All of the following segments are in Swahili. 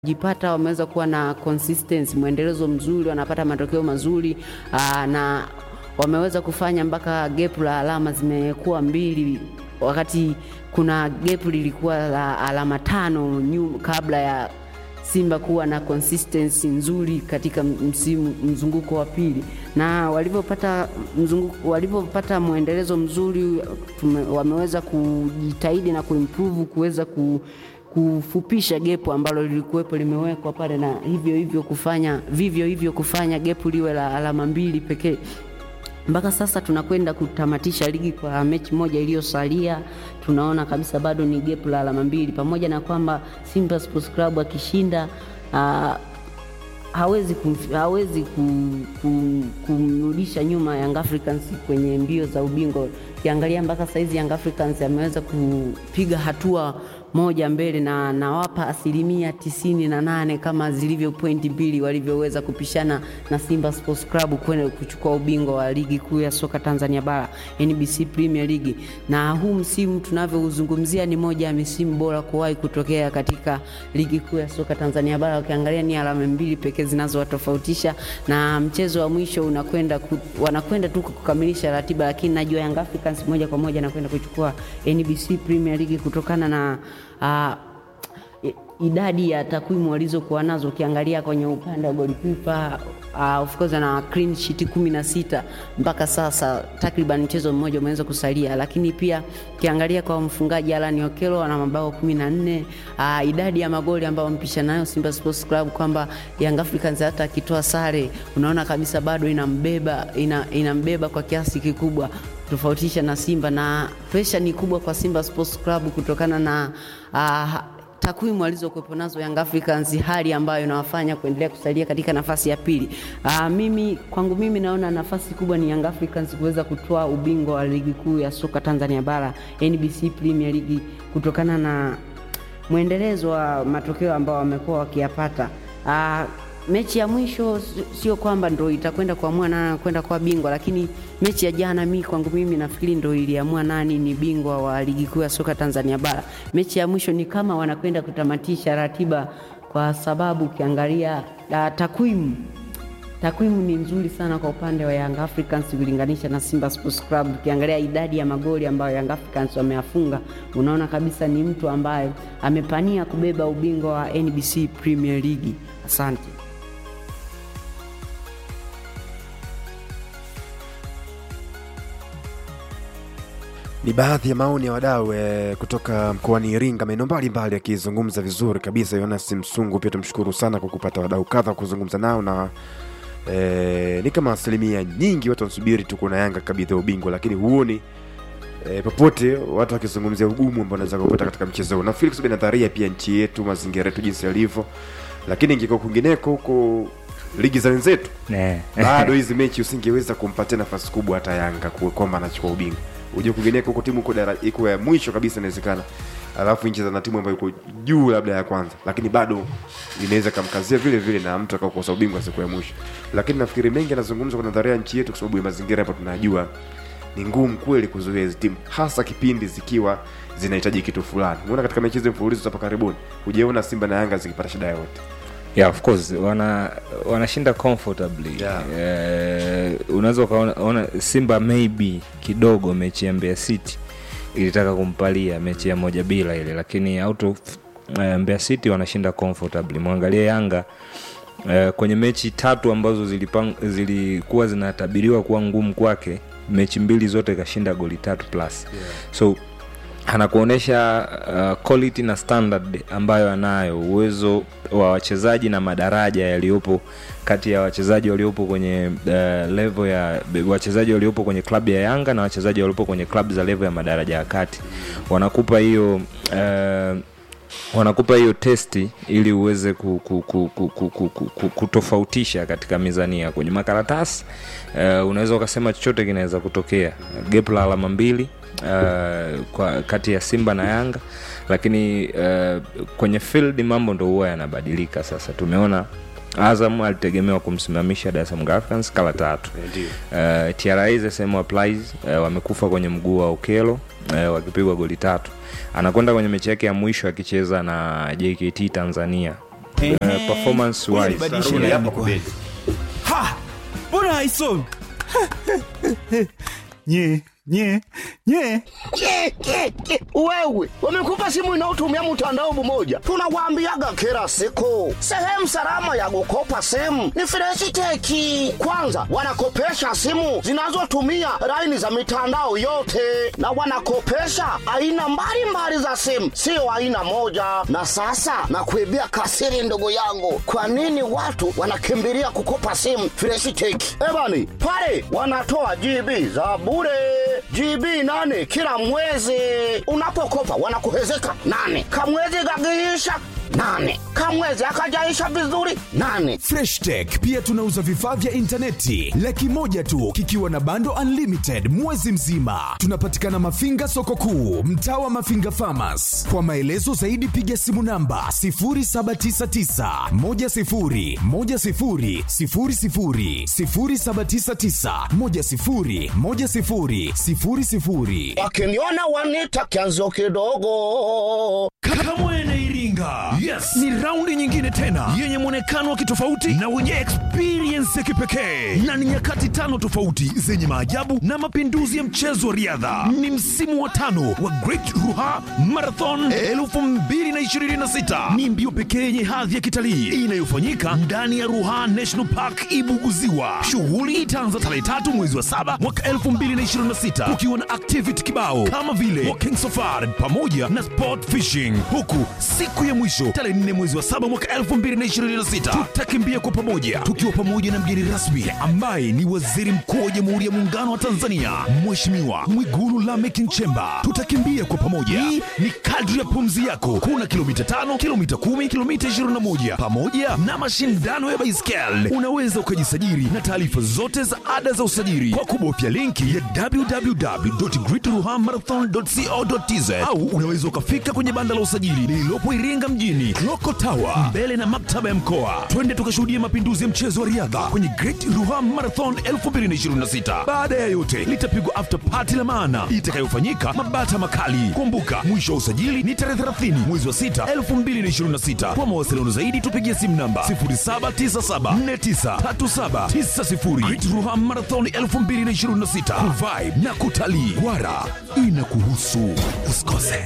jipata wameweza kuwa na consistency, mwendelezo mzuri, wanapata matokeo mazuri aa, na wameweza kufanya mpaka gap la alama zimekuwa mbili, wakati kuna gap lilikuwa la alama tano nyu, kabla ya Simba kuwa na consistency nzuri katika msimu mzunguko wa pili, na walivyopata mzunguko walivyopata mwendelezo mzuri tume, wameweza kujitahidi na kuimprove kuweza ku kufupisha gepu ambalo lilikuwepo limewekwa pale, na hivyo hivyo kufanya vivyo hivyo kufanya gepu liwe la alama mbili pekee. Mpaka sasa tunakwenda kutamatisha ligi kwa mechi moja iliyosalia, tunaona kabisa bado ni gepu la alama mbili, pamoja na kwamba Simba Sports Club akishinda uh, hawezi kumf, hawezi kumrudisha nyuma Young Africans kwenye mbio za ubingwa. Ukiangalia mpaka saizi Young Africans ameweza kupiga hatua moja mbele na nawapa asilimia tisini na nane kama zilivyo pointi mbili walivyoweza kupishana na Simba Sports Club kwenda kuchukua ubingwa wa ligi kuu ya soka Tanzania bara NBC Premier League. Na huu msimu tunavyouzungumzia ni moja ya misimu bora kuwahi kutokea katika ligi kuu ya soka Tanzania bara. Ukiangalia ni alama mbili pekee zinazowatofautisha na mchezo wa mwisho unakwenda wanakwenda tu kukamilisha ratiba, lakini najua Young Africans moja kwa moja anakwenda kuchukua NBC Premier League kutokana na uh, idadi ya takwimu walizokuwa nazo. Ukiangalia kwenye upande wa golikipa uh, of course ana clean sheet kumi na sita mpaka sasa, takriban mchezo mmoja umeweza kusalia, lakini pia ukiangalia kwa mfungaji Alan Okello ana mabao kumi na nne. Uh, idadi ya magoli ambayo mpisha nayo Simba Sports Club kwamba Young Africans hata akitoa sare unaona kabisa bado inambeba ina, inambeba kwa kiasi kikubwa tofautisha na Simba na presha ni kubwa kwa Simba Sports Club kutokana na uh, takwimu alizokuwepo nazo Young Africans, hali ambayo inawafanya kuendelea kusalia katika nafasi ya pili. Uh, mimi kwangu mimi naona nafasi kubwa ni Young Africans kuweza kutoa ubingwa wa ligi kuu ya soka Tanzania bara NBC Premier League kutokana na mwendelezo wa matokeo ambao wamekuwa wakiyapata. Uh, mechi ya mwisho sio kwamba ndo itakwenda kuamua nani anakwenda kuwa bingwa, lakini mechi ya jana, mi kwangu mimi nafikiri ndo iliamua nani ni bingwa wa ligi kuu ya soka Tanzania bara. Mechi ya mwisho ni kama wanakwenda kutamatisha ratiba, kwa sababu ukiangalia takwimu takwimu ni nzuri sana kwa upande wa Young Africans kulinganisha na Simba Sports Club. Ukiangalia idadi ya magoli ambayo Young Africans wameyafunga, unaona kabisa ni mtu ambaye amepania kubeba ubingwa wa NBC Premier League. Asante. Ni baadhi ya maoni ya wadau e, kutoka mkoani Iringa, maeneo mbalimbali yakizungumza vizuri kabisa. Jonas Msungu, pia tumshukuru sana kwa kupata wadau kadha kuzungumza nao na e, ni kama asilimia nyingi watu wanasubiri tu kuna Yanga kabidhi ubingwa, lakini huoni e, popote watu wakizungumzia ugumu ambao wanaweza kupata katika mchezo huu. Nafikiri kusubiri nadharia pia nchi yetu, mazingira yetu jinsi yalivyo, lakini ingekuwa kwingineko huko ligi za wenzetu bado hizi mechi usingeweza kumpatia nafasi kubwa hata Yanga kwamba anachukua ubingwa uje kugeneka huko timu iko ya mwisho kabisa inawezekana, alafu nchi za na timu ambayo iko juu labda ya kwanza, lakini bado inaweza kamkazia vile vile na mtu akakosa ubingwa siku ya mwisho. Lakini nafikiri mengi anazungumzwa kwa nadharia nchi yetu, kwa sababu ya mazingira hapo tunajua ni ngumu kweli kuzuia hizi timu, hasa kipindi zikiwa zinahitaji kitu fulani. Umeona katika mechi hizo mfululizo hapa karibuni, hujaona Simba na Yanga zikipata shida yoyote. Yeah, of course wana wanashinda comfortably Yeah. Eh, unaweza ukaona Simba maybe kidogo mechi ya Mbeya City ilitaka kumpalia mechi ya moja bila ile, lakini out of uh, Mbeya City wanashinda comfortably. Mwangalie Yanga uh, kwenye mechi tatu ambazo zilipang, zilikuwa zinatabiriwa kuwa ngumu kwake, mechi mbili zote kashinda goli tatu plus Yeah. so anakuonyesha uh, quality na standard ambayo anayo, uwezo wa wachezaji na madaraja yaliyopo kati ya wachezaji waliopo kwenye uh, level ya wachezaji waliopo kwenye klabu ya Yanga na wachezaji waliopo kwenye klabu za level ya madaraja ya kati, wanakupa hiyo uh, wanakupa hiyo testi ili uweze ku, ku, ku, ku, ku, ku, ku, ku, kutofautisha katika mizania kwenye makaratasi. Uh, unaweza ukasema chochote kinaweza kutokea, gap la alama mbili uh, kwa kati ya Simba na Yanga, lakini uh, kwenye field mambo ndo huwa yanabadilika. Sasa tumeona Azam alitegemewa kumsimamisha Dar es Salaam Africans kala tatu. Ndio. Uh, TRA the same applies. Uh, wamekufa kwenye mguu wa Okelo uh, wakipigwa goli tatu. Anakwenda kwenye mechi yake ya mwisho akicheza na JKT Tanzania uh, performance wise Badilisha laini kwanza. Ha! Mbona haisomi? nye nye nye Ke, ke, ke. Wewe wamekupa simu inayotumia mtandao mmoja, tunawaambiaga kila siku, sehemu salama ya kukopa simu ni Freshiteki. Kwanza wanakopesha simu zinazotumia laini za mitandao yote, na wanakopesha aina mbalimbali za simu, sio aina moja. Na sasa nakuibia kasiri, ndugu yangu, kwa nini watu wanakimbilia kukopa simu Freshiteki? Ebani pale wanatoa GB za bure GB nane kila mwezi. Unapokopa wanakuhezeka nane, kamwezi kakiisha nane, kamwezi akajaisha vizuri nane. Fresh Tech pia tunauza vifaa vya intaneti laki moja tu kikiwa na bando unlimited mwezi mzima. Tunapatikana Mafinga soko kuu, mtaa wa Mafinga Farmers. Kwa maelezo zaidi piga simu namba 0799 10 10 00 0799 10 10 00. Wakiniona wanita kianzo kidogo. Kamwene Iringa. Yes, ni raundi nyingine tena yenye mwonekano wa kitofauti na wenye experience ya kipekee, na ni nyakati tano tofauti zenye maajabu na mapinduzi ya mchezo wa riadha. Ni msimu wa tano wa Great Ruha Marathon 2026. Ni mbio pekee yenye hadhi ya kitalii inayofanyika ndani ya Ruha National Park Ibuguziwa. Shughuli itaanza tarehe tatu mwezi wa saba mwaka 2026 kukiwa na activity kibao kama vile walking safari pamoja na sport fishing, huku siku ya mwisho tarehe 4 mwezi wa saba mwaka 2026 tutakimbia kwa pamoja tukiwa pamoja na mgeni rasmi ambaye ni Waziri Mkuu wa Jamhuri ya Muungano wa Tanzania Mheshimiwa Mwigulu Lameck Nchemba. Tutakimbia kwa pamoja, hii ni kadri ya pumzi yako. Kuna kilomita tano, kilomita kumi, kilomita 21 pamoja na mashindano ya baiskeli. Unaweza ukajisajili na taarifa zote za ada za usajili kwa kubofya linki ya www.greatruhamarathon.co.tz au unaweza ukafika kwenye banda la usajili lililopo Iringa mjini Loko Tower mbele na maktaba ya mkoa. Twende tukashuhudia mapinduzi ya mchezo wa riadha kwenye Great Ruha Marathon 2026. Baada ya yote, litapigwa after party la maana itakayofanyika Mabata Makali. Kumbuka, mwisho wa usajili ni tarehe 30 mwezi wa 6 2026. Kwa mawasiliano zaidi tupigie simu namba 0797493790. Great Ruha Marathon 2026. Revive na kutalii. Wara inakuhusu, usikose.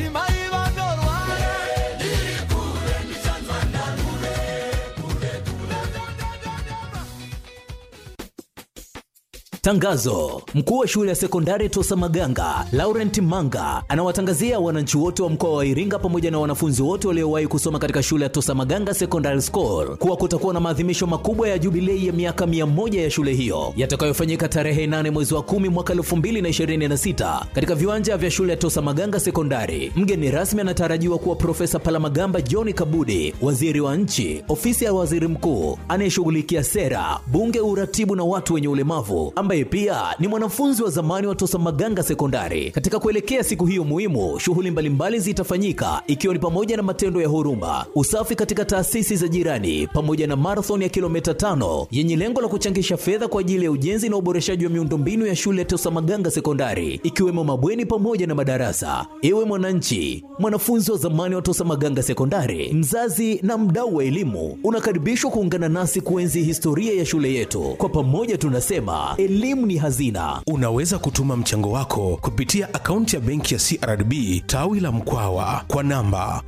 Tangazo: mkuu wa shule ya sekondari Tosa Maganga Laurent Manga anawatangazia wananchi wote wa mkoa wa Iringa pamoja na wanafunzi wote waliowahi kusoma katika shule ya Tosa Maganga Secondary School kuwa kutakuwa na maadhimisho makubwa ya jubilei ya miaka 100 ya shule hiyo yatakayofanyika tarehe 8 mwezi wa 10 mwaka 2026 katika viwanja vya shule ya Tosa Maganga Sekondari. Mgeni rasmi anatarajiwa kuwa Profesa Palamagamba John Kabudi, waziri wa nchi, ofisi ya waziri mkuu anayeshughulikia sera, bunge, uratibu na watu wenye ulemavu ambaye pia ni mwanafunzi wa zamani wa Tosa Maganga Sekondari. Katika kuelekea siku hiyo muhimu, shughuli mbalimbali zitafanyika ikiwa ni pamoja na matendo ya huruma, usafi katika taasisi za jirani, pamoja na marathon ya kilomita tano yenye lengo la kuchangisha fedha kwa ajili ya ujenzi na uboreshaji wa miundombinu ya shule ya Tosa Maganga Sekondari, ikiwemo mabweni pamoja na madarasa. Ewe mwananchi, mwanafunzi wa zamani wa Tosa Maganga Sekondari, mzazi na mdau wa elimu, unakaribishwa kuungana nasi kuenzi historia ya shule yetu. Kwa pamoja tunasema elimu ni hazina. Unaweza kutuma mchango wako kupitia akaunti ya benki ya CRDB tawi la Mkwawa kwa namba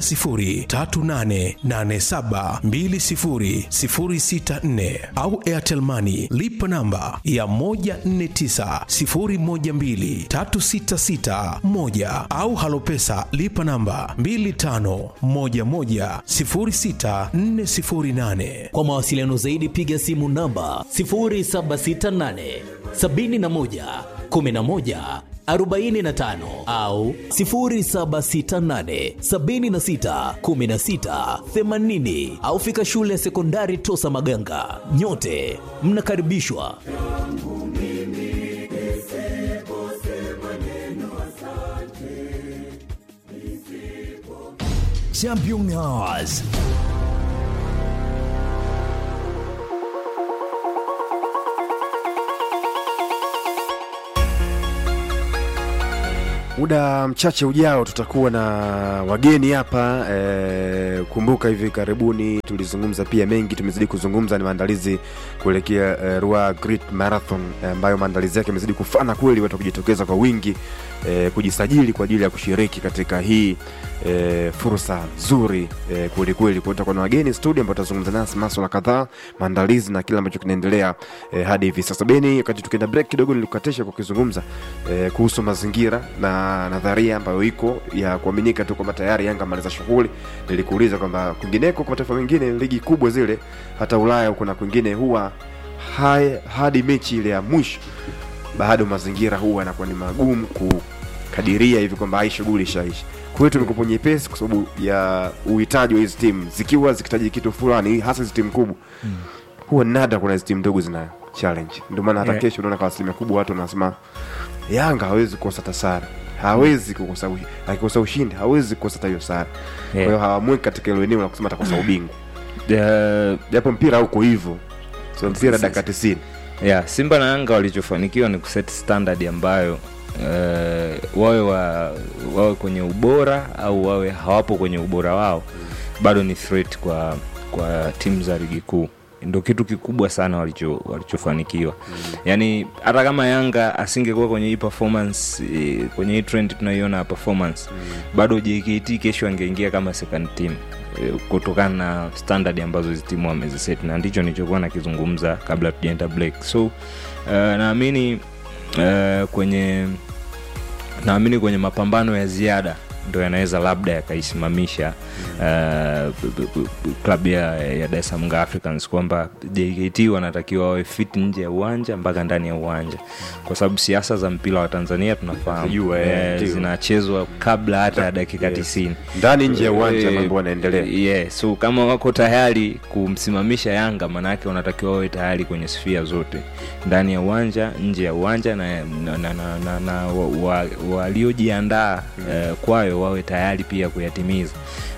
10388720064 au Airtel Money lipa namba ya 1490123661 au Halopesa lipa namba 25110648. Kwa mawasiliano zaidi piga simu namba 0768 71 11 45 au 0768 76 16 80 au fika shule ya sekondari Tosa Maganga. Nyote mnakaribishwa. Championnats. muda mchache ujao tutakuwa na wageni hapa e, kumbuka hivi karibuni tulizungumza pia mengi tumezidi kuzungumza ni maandalizi kuelekea e, Ruaha Great Marathon eh, ambayo maandalizi yake yamezidi kufana kweli watu kujitokeza kwa wingi e, kujisajili kwa ajili ya kushiriki katika hii e, fursa nzuri e, kweli kweli kwa tutakuwa na wageni studio ambao tutazungumza nasi maswala kadhaa maandalizi na kile ambacho kinaendelea e, hadi hivi sasa beni wakati tukienda break kidogo nilikukatisha kwa kuzungumza e, kuhusu mazingira na nadharia ambayo iko ya kuaminika tu kwamba tayari yanga amaliza shughuli nilikuuliza kwamba kwingineko kwa mataifa mengine ligi kubwa zile hata ulaya huko na kwingine huwa hai, hadi mechi ile ya mwisho bado mazingira huwa yanakuwa ni magumu kukadiria hivi kwamba hai shughuli ishaishi kwetu ni kupo nyepesi kwa sababu ya uhitaji wa hizi timu zikiwa zikihitaji kitu fulani hasa hizi timu kubwa huwa nada kuna hizi timu ndogo zina challenge ndio maana hata Yeah. kesho unaona kwa asilimia kubwa watu wanasema yanga hawezi kukosa hata sare hawezi kukosa ushi- akikosa ushindi hawezi kukosa hata hiyo sare kwa hiyo hawamweki katika hilo eneo la kusema atakosa ubingwa Eh, japo mpira huko hivyo so mpira dakika tisini yeah, simba na yanga walichofanikiwa ni kuset standard ambayo uh, wawe wa, wawe kwenye ubora au wawe hawapo kwenye ubora wao bado ni threat kwa kwa timu za ligi kuu ndo kitu kikubwa sana walicho walichofanikiwa mm. yaani hata kama yanga asingekuwa kwenye hii performance eh, kwenye hii trend tunaiona ya performance mm. bado jkt kesho angeingia kama second team eh, kutokana na standard ambazo hizi timu wameziset na ndicho nilichokuwa nakizungumza kabla tujaenda break so uh, naamini uh, kwenye naamini kwenye mapambano ya ziada ndo yanaweza labda yakaisimamisha uh, b- b- b- klabu ya, ya Dar es Salaam Young Africans kwamba JKT wanatakiwa wawe fit nje ya uwanja mpaka ndani ya uwanja, kwa sababu siasa za mpira wa Tanzania tunafahamu Zijua, eh, eh, ndio. zinachezwa kabla hata ya dakika Yes. tisini ndani nje ya uwanja Eh, mambo yanaendelea yeah, so kama wako tayari kumsimamisha yanga maanaake wanatakiwa wawe tayari kwenye sfia zote ndani ya uwanja nje ya uwanja na, na, na, na, na, na wa- wa- waliojiandaa eh, kwayo wawe tayari pia kuyatimiza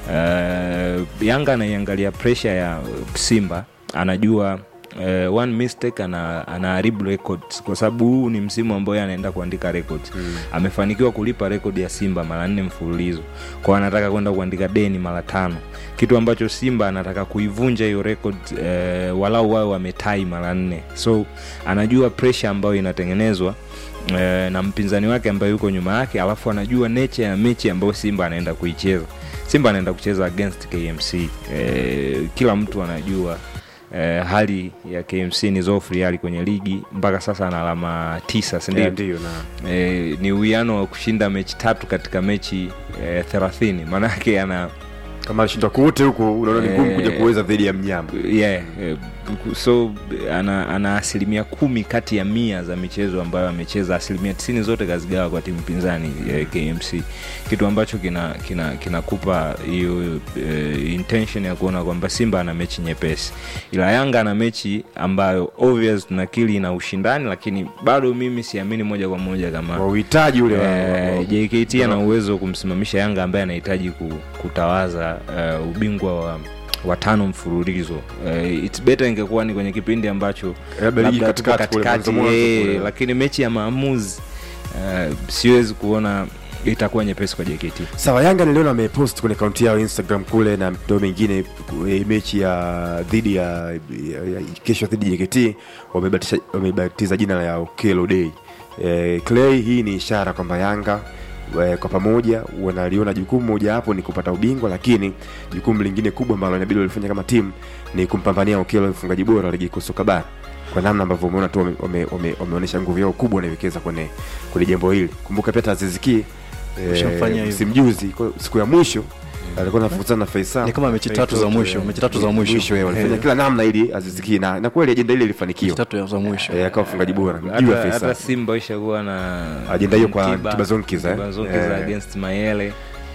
Eh, yanga anaiangalia presha ya simba anajua Uh, one mistake ana anaharibu records kwa sababu huu ni msimu ambao yeye anaenda kuandika records mm. amefanikiwa kulipa rekodi ya simba mara nne mfululizo kwao anataka kwenda kuandika deni mara tano kitu ambacho simba anataka kuivunja hiyo record eh, walau wawe wametai mara nne so anajua pressure ambayo inatengenezwa eh, na mpinzani wake ambaye yuko nyuma yake alafu anajua nature ya mechi ambayo simba anaenda kuicheza simba anaenda kucheza against kmc eh, kila mtu anajua eh, hali ya kmc ni zofri hali kwenye ligi mpaka sasa ana alama tisa sindio Yeah, ndio na eh, ni uwiano wa kushinda mechi tatu katika mechi eh, thelathini maanake ana kama alishinda kote huko unaona ni ngumu kuja Eh, kuweza dhidi ya mnyama yeah, eh, so ana, ana asilimia kumi kati ya mia za michezo ambayo amecheza asilimia tisini zote kazigawa kwa timu pinzani eh, kmc kitu ambacho kinakupa kina, kinakupa hiyo eh, intention ya kuona kwamba simba ana mechi nyepesi ila yanga ana mechi ambayo obvious tunakili ina ushindani lakini bado mimi siamini moja kwa moja kama wa uhitaji ule wa- wa- Eh, wa- JKT ana uwezo wa kumsimamisha Yanga ambaye anahitaji ku- kutawaza uh, ubingwa wa watano mfululizo uh, it's better ingekuwa ni kwenye kipindi ambacho Labda ligi labda tuko katikati kule, katikati, mwanzo mwanzo eh, kule. lakini mechi ya maamuzi uh, siwezi kuona itakuwa nyepesi kwa JKT sawa yanga niliona amepost kwenye akaunti yao instagram kule na mtandao mengine eh, mechi ya dhidi ya, ya, ya kesho dhidi ya jkt wamebatisha- wamebatiza jina la okelo day eh, clay hii ni ishara kwamba yanga eh, kwa pamoja wanaliona jukumu moja hapo ni kupata ubingwa lakini jukumu lingine kubwa ambalo inabidi walifanya kama timu ni kumpambania okelo mfungaji bora wa ligi kuu soka bara kwa namna ambavyo umeona tu wameonyesha wame, wame, wameonyesha nguvu yao kubwa wanaiwekeza kwenye kwenye jambo hili kumbuka pia taziziki Ushamfanyia hivyo. msimjuzi kwa siku ya mwisho alikuwa nafukuzana na Faisal Ni kama mechi tatu za mwisho, mechi tatu za mwisho. eh, walifanya Eh. kila namna ili aziziki na, na kweli ajenda ile ilifanikiwa tatu za mwisho eh, akawa mfungaji bora mjuu ya hata, hata Faisal Simba ishakuwa na Ajenda hiyo kwa Mtiba- Tibazonkiza, eh? Tibazonkiza Eh. against Mayele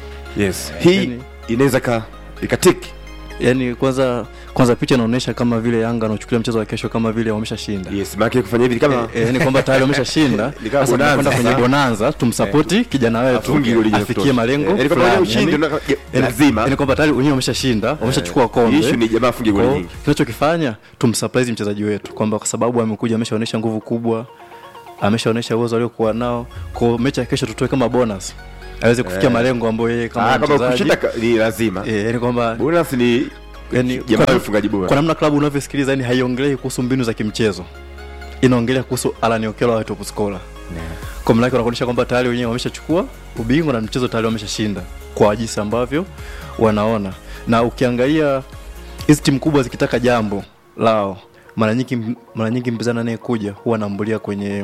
yes Eh, hii yani- inaweza ka ikatiki yani kwanza kwanza picha inaonyesha kama vile yanga anachukulia mchezo wa kesho kama vile wameshashinda yes maana kufanya hivi kama Eh, eh, yani kwamba tayari wameshashinda Ni kama sasa bonanza tunakwenda kwenye sasa. bonanza tumsapoti kijana wetu Afungi goli la afikie kutosha. malengo Eh, yani kwamba fulani. ushindi Yani- unaka- yani- lazima. yani kwamba tayari wenyewe wameshashinda wameshachukua kombe issue ni jamaa afunge goli Kwa nyingi. tunachokifanya tumsurprise mchezaji wetu kwamba kwa sababu amekuja ameshaonyesha nguvu kubwa ameshaonyesha uwezo aliokuwa nao kwa mechi ya kesho tutoe kama bonus aweze kufikia Eh. malengo ambayo yeye kama Ah, kama mchezaji kushinda ka- ni lazima eh, yani kwamba bonus ni yani jamaa kwa- ufungaji bora kwa namna klabu unavyosikiliza yani haiongelei kuhusu mbinu za kimchezo inaongelea kuhusu Alan Okello awe top scorer kwa maana yake wanakuonyesha kwamba tayari wenyewe wameshachukua ubingwa na mchezo tayari wameshashinda kwa jinsi ambavyo wanaona na ukiangalia hizi timu kubwa zikitaka jambo lao mara nyingi mara nyingi mpinzani anayekuja huwa anaambulia kwenye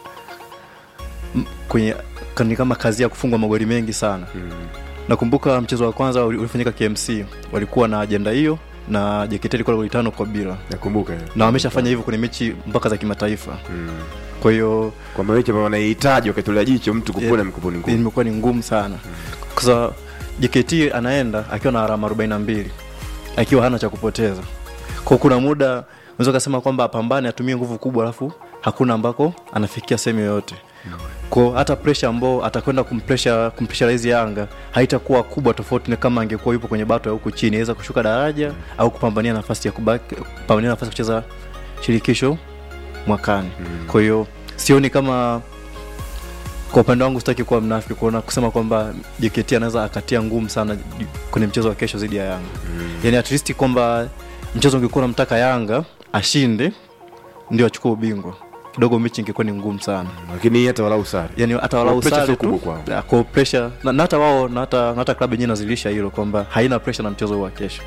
m- kwenye ni kama kazi ya kufungwa magoli mengi sana mm. nakumbuka mchezo wa kwanza uli- ulifanyika KMC walikuwa na ajenda hiyo na JKT ilikuwa goli tano kwa bila nakumbuka hiyo. na wameshafanya hivyo kwenye mechi mpaka za kimataifa mm. kwa hiyo kwa mechi ambayo wanahitaji wakitolea jicho mtu kupona Yeah. mkuponi ngumu imekuwa ni ngumu sana kwa sababu JKT anaenda akiwa na alama 42 akiwa hana cha kupoteza kwa kuna muda unaweza kusema kwamba apambane atumie nguvu kubwa alafu hakuna ambako anafikia sehemu yoyote kwa hata pressure ambao atakwenda kumpresha kumpressurize Yanga haitakuwa kubwa tofauti na kama angekuwa yupo kwenye bato ya huku chini aweza kushuka daraja au kupambania nafasi ya kubaki kupambania nafasi ya kucheza shirikisho mwakani kwa hiyo sioni kama kwa upande wangu sitaki kuwa mnafiki kuona kusema kwamba JKT anaweza akatia ngumu sana ju- kwenye mchezo wa kesho dhidi ya Yanga mm. yani at least kwamba mchezo ungekuwa unamtaka Yanga ashinde ndio achukue ubingwa kidogo mechi ingekuwa ni ngumu sana lakini hata walau sare yani hata walau Pressure sare sio tu kubwa kwao. ya, kwa pressure na, na hata wao na hata, na hata klabu yenyewe inazilisha hilo kwamba haina pressure na mchezo huu wa kesho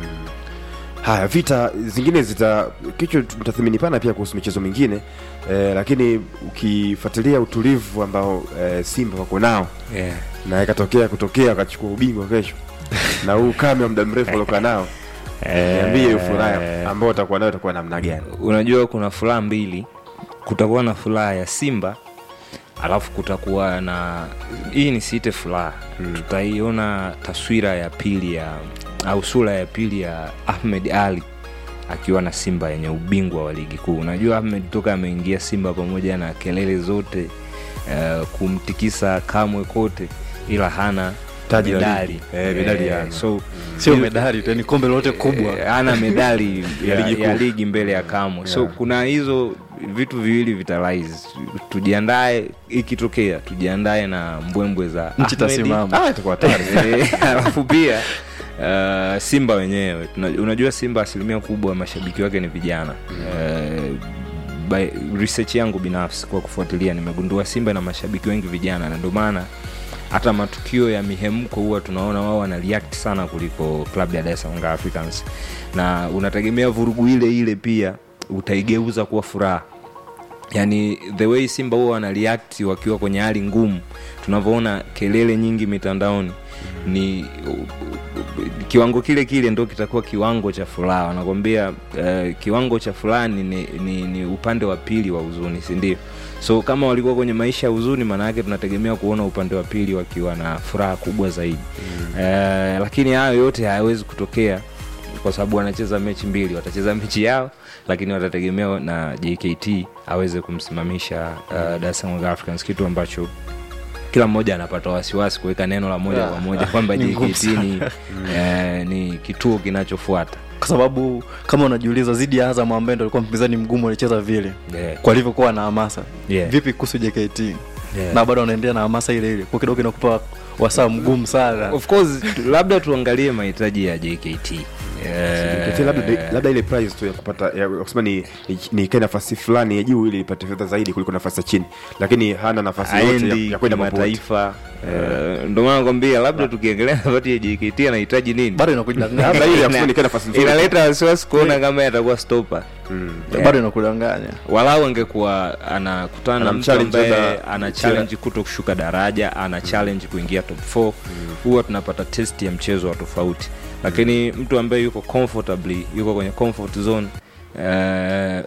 haya vita zingine zita kichwa mtathimini pana pia kuhusu michezo mingine eh, lakini ukifuatilia utulivu ambao eh, simba wako nao yeah. na ikatokea kutokea wakachukua ubingwa kesho na huu ukame wa muda mrefu waliokaa nao niambie hiyo furaha ambao watakuwa nayo itakuwa namna gani unajua kuna furaha mbili kutakuwa na furaha ya simba alafu kutakuwa na hii nisiite furaha hmm. tutaiona taswira ya pili ya au sura ya pili ya ahmed ali akiwa na simba yenye ubingwa wa ligi kuu unajua ahmed toka ameingia simba pamoja na kelele zote uh, kumtikisa kamwe kote ila hana Taji la medali ligi. Eh, medali Eh, hana. so sio medali tu yani kombe lolote kubwa Eh, ana medali ya, ligi ya kuu. ligi mbele ya kamwe so Yeah. kuna hizo vitu viwili vitalaiz tujiandae ikitokea tujiandae na mbwembwe za Nchi Ahmed. itasimama. ah, itakuwa hatari Eh, alafu pia uh, simba wenyewe Tuna- unajua simba asilimia kubwa ya mashabiki wake ni vijana Eh, by research yangu binafsi kwa kufuatilia nimegundua simba na mashabiki wengi vijana na ndio maana hata matukio ya mihemko huwa tunaona wao wana react sana kuliko klabu ya Dar es Salaam Young Africans na unategemea vurugu ile ile pia utaigeuza kuwa furaha yani the way simba huwa wana react wakiwa kwenye hali ngumu tunavyoona kelele nyingi mitandaoni ni kiwango kile kile ndo kitakuwa kiwango cha furaha wanakwambia uh, kiwango cha furaha ni, ni, ni, ni upande wa pili wa huzuni sindio so kama walikuwa kwenye maisha ya huzuni maana yake tunategemea kuona upande wa pili wakiwa na furaha kubwa zaidi mm. uh, lakini hayo yote hayawezi kutokea kwa sababu wanacheza mechi mbili watacheza mechi yao lakini watategemea na jkt aweze kumsimamisha uh, Dar es Salaam Young Africans kitu ambacho kila mmoja anapata wasiwasi kuweka neno la moja Yeah. kwa moja kwamba Ni ngumu jkt ni, eh, ni kituo kinachofuata kwa sababu kama unajiuliza zidi ya Azam ambaye ndo alikuwa mpinzani mgumu alicheza vile Yeah. kwa alivyokuwa na hamasa Yeah. vipi kuhusu JKT Yeah. na bado wanaendelea na hamasa ile ile kwa kidogo inakupa wasaa mgumu sana of course tu- labda tuangalie mahitaji ya jkt Eh, Kete labda, labda ile price tu ya kupata ya kusema ni, ni, ni kae nafasi fulani ya juu ili ipate fedha zaidi kuliko nafasi ya chini lakini hana nafasi yote ya, aendi ya kwenda popote kimataifa Eh, ndio maana nakwambia labda tukiongelea nafasi ya jkt anahitaji nini bado inakudanganya labda ile ya kusema Ina- ni kae nafasi nzuri inaleta wasiwasi kuona kama yatakuwa stopa bado inakudanganya walau angekuwa anakutana na mtu Anamchallenge ambaye labda- ana challenge kuto kushuka daraja ana challenge kuingia top 4 huwa tunapata test ya mchezo wa tofauti lakini mtu ambaye yuko comfortably yuko kwenye comfort zone eh,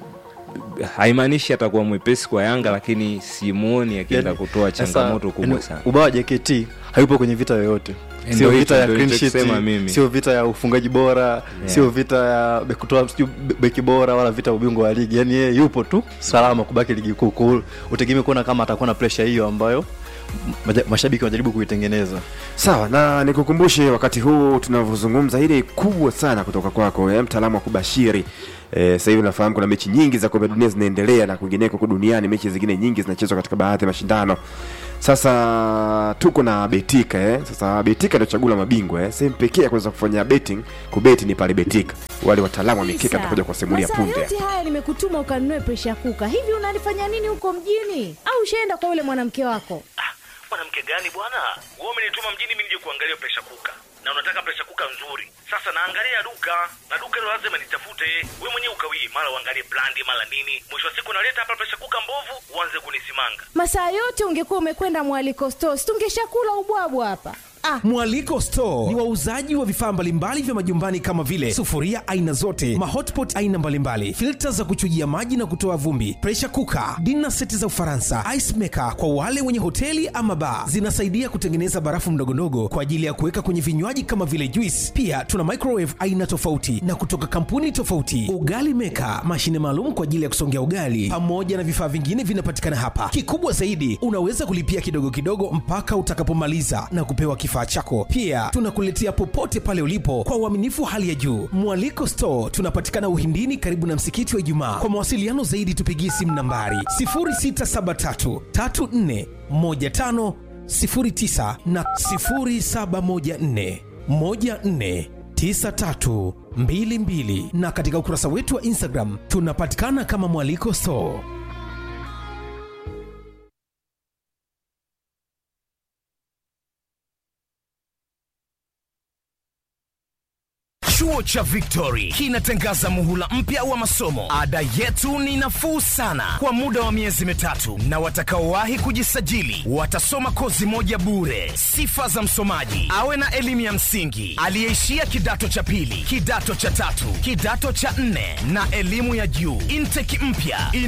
haimaanishi atakuwa mwepesi kwa yanga lakini simuoni akienda Yani, kutoa sasa, changamoto kubwa yani, sana ubao wa JKT hayupo kwenye vita yoyote Ndio sio hicho, vita ya ndio clean sheet, nilichokisema mimi. sio vita ya ufungaji bora sio vita ya be- kutoa sijui be- beki bora wala vita ya ubingwa wa ligi yani yeye yupo tu salama kubaki ligi kuu Kwa hiyo utegemee kuona kama atakuwa na pressure hiyo ambayo maja- mashabiki wanajaribu kuitengeneza sawa na nikukumbushe wakati huu tunavyozungumza ile kubwa sana kutoka kwako eh, mtaalamu wa kubashiri eh, sasa hivi nafahamu kuna mechi nyingi za kombe la dunia zinaendelea na kwingineko huko duniani mechi zingine nyingi zinachezwa katika baadhi ya mashindano sasa tuko na betika eh. sasa betika ndio chaguo la mabingwa eh. sehemu pekee ya kuweza kufanya betting kubeti ni pale betika wale wataalamu wa mikeka atakuja kuwasimulia Masaa punde yote haya nimekutuma ukanunue presha kuka hivi unalifanya nini huko mjini au ushaenda kwa yule mwanamke wako mwanamke gani bwana wewe umenituma mjini mimi nije kuangalia presha kuka na unataka presha kuka nzuri sasa naangalia duka na duka hilo lazima nitafute we mwenyewe ukawii mara uangalie brandi mara nini mwisho wa siku naleta hapa presha kuka mbovu uanze kunisimanga masaa yote ungekuwa umekwenda mwaliko stos tungeshakula ubwabwa hapa ah. mwaliko store ni wauzaji wa vifaa mbalimbali vya majumbani kama vile sufuria aina zote mahotpot aina mbalimbali filta za kuchujia maji na kutoa vumbi presha kuka dina seti za ufaransa ice maker kwa wale wenye hoteli ama baa zinasaidia kutengeneza barafu mdogondogo kwa ajili ya kuweka kwenye vinywaji kama vile juice pia tuna microwave aina tofauti na kutoka kampuni tofauti ugali meka mashine maalum kwa ajili ya kusongea ugali pamoja na vifaa vingine vinapatikana hapa kikubwa zaidi unaweza kulipia kidogo kidogo mpaka utakapomaliza na kupewa kifaa chako pia tunakuletea popote pale ulipo kwa uaminifu wa hali ya juu mwaliko store tunapatikana uhindini karibu na msikiti wa ijumaa kwa mawasiliano zaidi tupigie simu nambari 0673 34 15 09 na 0714 14 9322 na katika ukurasa wetu wa instagram tunapatikana kama mwaliko store Chuo cha Victory kinatangaza muhula mpya wa masomo. Ada yetu ni nafuu sana kwa muda wa miezi mitatu, na watakaowahi kujisajili watasoma kozi moja bure. Sifa za msomaji: awe na elimu ya msingi, aliyeishia kidato cha pili, kidato cha tatu, kidato cha nne na elimu ya juu. Intake mpya